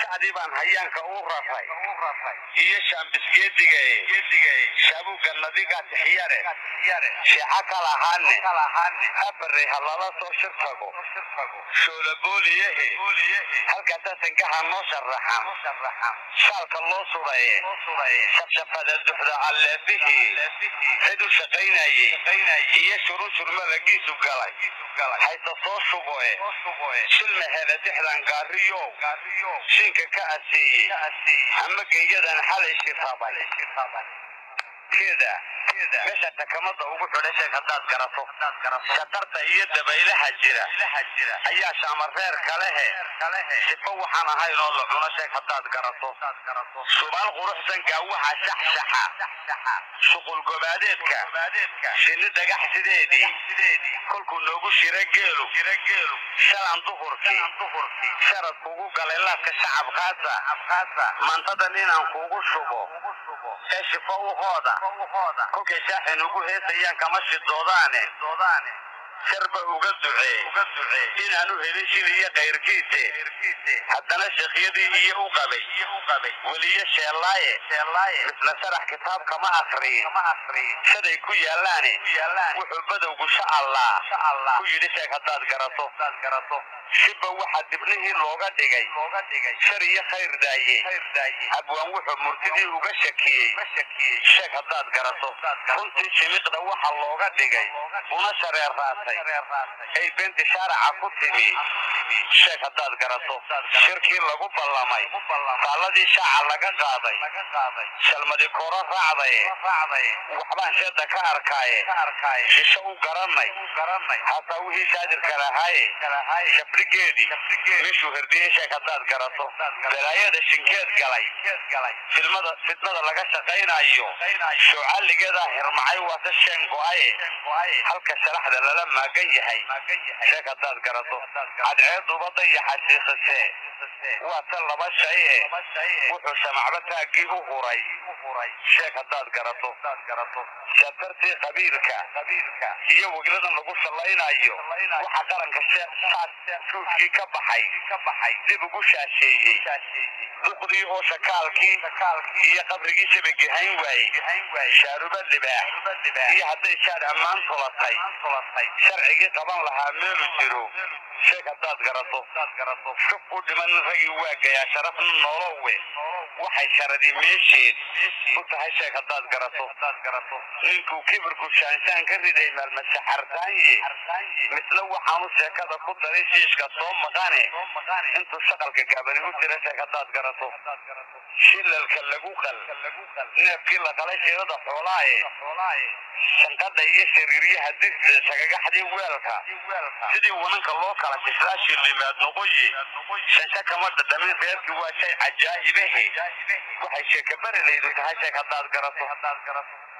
shacdii baan hayaanka u raray iyo shaambisgeediga shaabuga nadiga tixyare sheeca kalahaane abare halala soo shir tago shoolabooliyehe halkaasaa sangaha noo sharaxan shaalka loo suraye shafshafada duxda alleefihii cid u shaqaynayey iyo shurunshurma ragiisu galay hayse soo shuboe shilma hele dixdan gaariyow shinka ka aseeyey ama geeyadan xalay shirrabay keeda meesha takamada ugu xidhay sheeg haddaad garato shatarta iyo dabaylaha jira ayaa shaamareer kalehe sifo waxaan ahayn oo la cuno sheeg haddaad garato subaal quruxsan gaawaha shaxshaxa shuqul gobaadeedka shinni dhagax sideedii kolkuu noogu shira geelu shalan duhurkii sharad kugu galay laabka shacabkaasa mantadan inaan kuugu shubo ee shifo u hooda kolkay shaaxin ugu heesayaan kama shidoodaane sharba uga ducee inaanu helin shil iyo kayrkiise haddana sheekhyadii iyo u qabay weliyo sheellaaye misna sharax kitaab kama akriyin shaday ku yaallaane wuxuu badowgu sha allah ku yidhi sheeg haddaad garato shibba waxaa dibnihii looga dhigay shar iyo khayr daaye abwaan wuxuu murtidii uga shakiyey sheeg haddaad garato runtii shimiqda waxa looga dhigay una shareer raatay ay beenti shaaraca ku timi sheeg haddaad garato shirkii lagu ballamay taalladii shaaca laga qaaday shalmadi koro raacdaye waxbaan sheeda ka arkaaye shisho u garanay hataa wixii shaadirka lahaaye shabrigeedii meeshuu herdiyey sheeg haddaad garato balaayada shinkeed galay fidnada laga shaqaynayo shuucalligeedaa hirmacay waase sheen go'aye halka sharaxda lala maagan yahay sheeg haddaad garato cadceeduba dayaxa siikhisee waa ta laba shay e wuxuu shamacba taaggii u huray sheeg haddaad garato shatartii qabiilka iyo wegladan lagu sallaynayo waxa qaranka suudkii ka baxay dib ugu shaasheeyey duqdii oo shakaalkii iyo qabrigii shabagi hayn waayey shaaruba libaax iyo hadday shaar ammaan tulatay sharcigii qaban lahaa meelu jiro sheeg haddaad garato shub u dhiman ragii waagayaa sharafna nolowe waxay sharadii meesheed u tahay sheeg haddaad garato ninkuu kibirku shaanshaan ka riday maalmasaxartaanye misna waxaanu sheekada ku daray shiishka soo maqane intuu shaqalka gaabani u jira sheeg haddaad garato shilalka lagu qal neefkii la qalay shirada xoolaaye shanqadha iyo shariiryaha digsa shagagaxdii weelka sidii wananka loo kala shislaashi limaad noqoye shansha kama dhadhamin reerkii waa shay cajaa'ibahe waxay sheeka barilaydu tahay sheeg haddaad garato